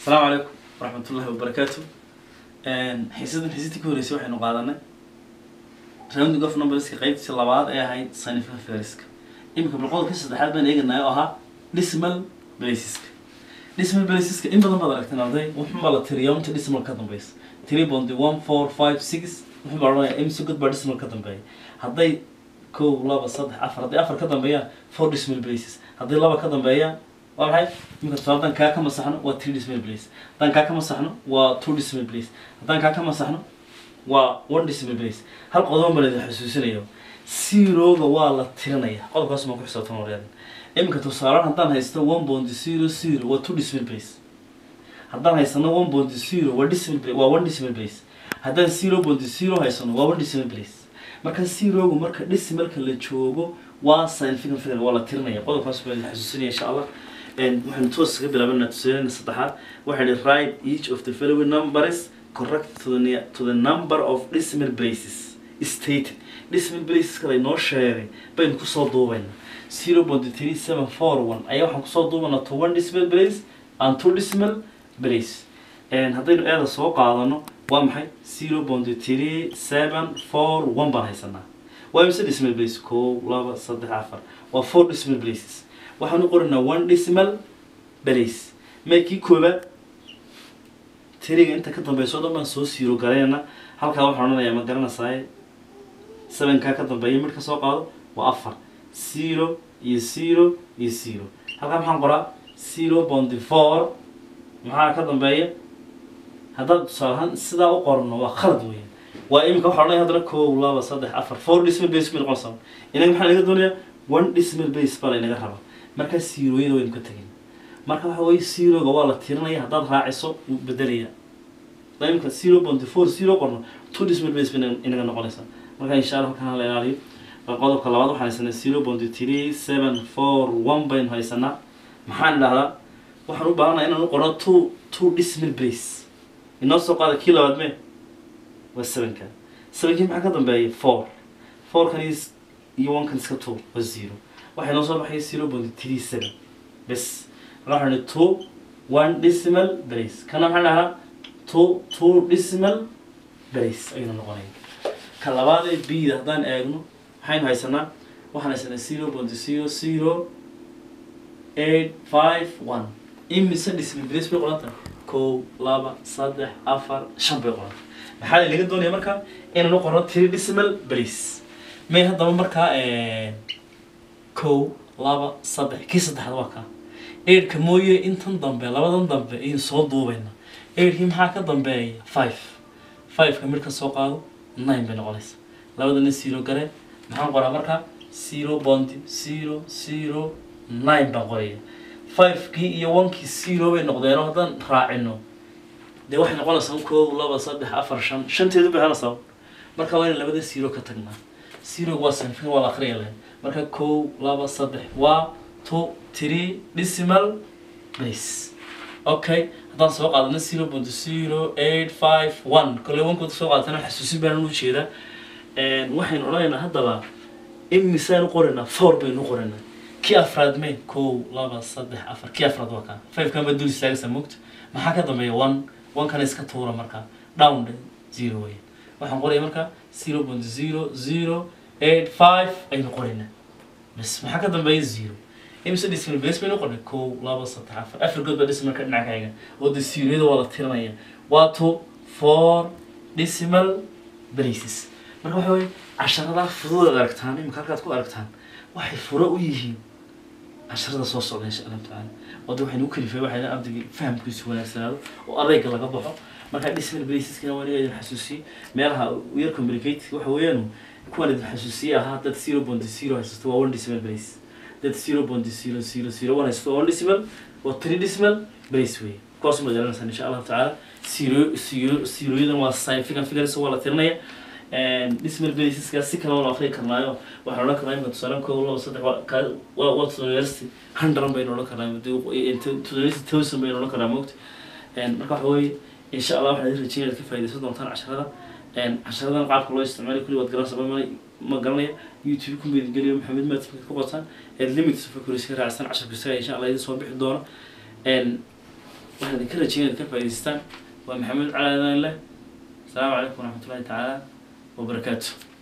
asalaamu calaykum waraxmatullahi wabarakaatu xiisadan xiisadii ka horeysay waxaynu qaadanay rounding of numberska qeybtii labaad ee ahayd scientific figuriska iminka balqodobkii saddexaad baan eeganay oo ahaa decimal placeska decimal placeska in badan baad aragteen arday wuxuunbaa la tiriyaa inta decimal ka dambeysa three point one four five six wuxuu baa odhanaya imsi god baa decimal ka dambeeya hadday kow laba saddex afar hadday afar ka dambeeyaan four decimal places hadday laba ka dambeeyaan waa maxay iminka tusaale haddaan kaa ka masaxno waa three decimal place haddaan kaa ka masaxno waa two decimal place haddaan kaa ka masaxno waa one decimal place hal qodobo baan idin xusuusinayo zeroga waa la tirinaya qodobkaas maan ku xisaabtan waryaadan iminka tusaalean haddaan haysto one point zero zero waa two decimal place haddaan haysano one point zero waa decimal place waa one decimal place haddaan zero point zero haysano waa one decimal place marka zerogu marka decimalka la joogo waa scientific figure waa la tirinaya qodobkaas baan idin xusuusinaya insha allah waxaynu toos kaga bilaabanaa tusaalena saddexaad waxay ihi write each of the following numbers correct to the, ne- to the number of decimal places stated decimal places kale noo sheegay baynu kusoo duubayna zero point three seven four one ayaa waxaan kusoo duubanaa to one decimal place and two decimal place haddaynu eeda soo qaadano waa maxay zero point three seven four one baan haysanaa waa mise decimal place kow laba saddex afar waa four decimal places waxaanu qoranaa one decimal place meekii koobaad tiriga inta ka dambeyso o dhan baan soo siiro galeena halkaa waxaan odhanayaa ma garanaysaay sevenkaa ka dambeeya mid ka soo qaado waa afar zero iyo zero iyo zero halkaa maxaan qoraa zero point four maxaa ka dambeeya haddaad tusaale ahaan sidaa u qorno waa khalad weeyaan waa iminka waxaa odhanaya haddana kow laba saddex afar four decimal base bay noqonaysaa inaga maxaa laga doonayaa one decimal base baa laynaga rabaa markaa zeroyada waynu ka tegin marka waxa weye zeroga waa la tirinaya haddaad raaciso wuu bedelaya haddaa iminka zero point four zero qorno two decimal base bay inaga- inaga noqonaysaa marka insha allah halkan hala ilaaliyo bal qodobka labaad waxaan haysanaa zero point three seven four one baynu haysanaa maxaan idhahdaa waxaan u baahanaa inaan u qorno two two decimal base inoo soo qaada kii labaad mee waa sevenka sevenkii maxaa ka dambeeya four fourkan iyo s- iyo one kan iska two waa zero waxay noo soo baxay zero point three seven bes marka waxaan idhi two one decimal place kana maxaan dhahaa two two decimal place ayuuna noqonaya ka labaad ee bda haddaan eegno maxaynu haysanaa waxaan haysanaa zero point zero zero eight five one imise decimal place bay qoran tahay kow laba saddex afar shan bay qoran maxaa laga doonaya marka inaan u qorno three decimal place may haddaba markaa kow laba saddex kii saddexaad waa kaa eidhka mooye intan dambe labadan dambe ayaynu soo duubayna eidhkii maxaa ka dambeeya five fiveka mid ka soo qaado nine bay noqonaysa labadana zero gare maxaan qoraa markaa zero bond zero zero nine baan qoraya fivekii iyo onekii zero bay noqdeenoo haddaan raacino dee waxay noqonaysaa kow laba saddex afar shan shanteedu bay hanaysaa marka waa in labada zero ka tagnaa zeroga waa sanfin waa la akriya leh marka kow laba saddex waa two three decimal place okay haddaan soo qaadano zero point zero eight five one kolley wankooda soo qaadatana xasuusin baan u jeedaa waxaynu odhanaynaa haddaba imisaan u qoraynaa four baynu u qoraynaa kii afraad may kow laba saddex afar kii afraad waa kaa five kan baa dul istaagaysa moogta maxaa ka dambeeya one one kana iska tuura markaa down dhe zero weya waxaan qoraya markaa zero point zero zero eight five aynu qoraynaa bas maxaa ka dambeeya zero imise decimal base baynu qornay kow laba saddex afar afar good baa decimalka dhinaca kaaga oo de zeroyada waa la tirinaya waa two four decimal places marka waxa weye casharadaa fudud aad aragtaan imika halkaad ku aragtaan waxay furo u yihiin casharada soo socda insha allahu tacaala oo de waxaynu u kalifay waxay ardayga fahamkiisu wanaagsanaado oo adayga laga baxo marka decimal placeskana waa idin xasuusiyey meelaha u yar complicated waxa weeyaan kuwan idin xasuusiyey ahaa dad zero point zero haysato waa one decimal place dad zero point zero zero zero one haysato waa one decimal waa three decimal place wey kuwaas ma garanaysaa insha allahu tacaala zero zero zeroyadan waa scientific figures waa la tirinaya decimal placeska si kale waa la akriyi karnaayo waxaan odhan karnaa imika tusaale kow laba saddex waa ka waa waa university hundred baynu odhan karnaa university thousand baynu odhan karnaa moogta marka waxa weeye insha allah waxaan idin rajeynaya ka faaidaysan doontaan casharada casharadan qaabka loo isticmaali kulli waad garanaysaa ma ma garanaya youtube ku meedgeliyo maxamed maatimka ku qotaan limits of accuracy ka raacsan casharka isaga insha allah idin soo bixi doono waxaad idinka rajeyn inaad ka faa'idaystaan waa maxamed cali aadan leh asalaamu calaykum waraxmatullahi tacaala wabarakaatu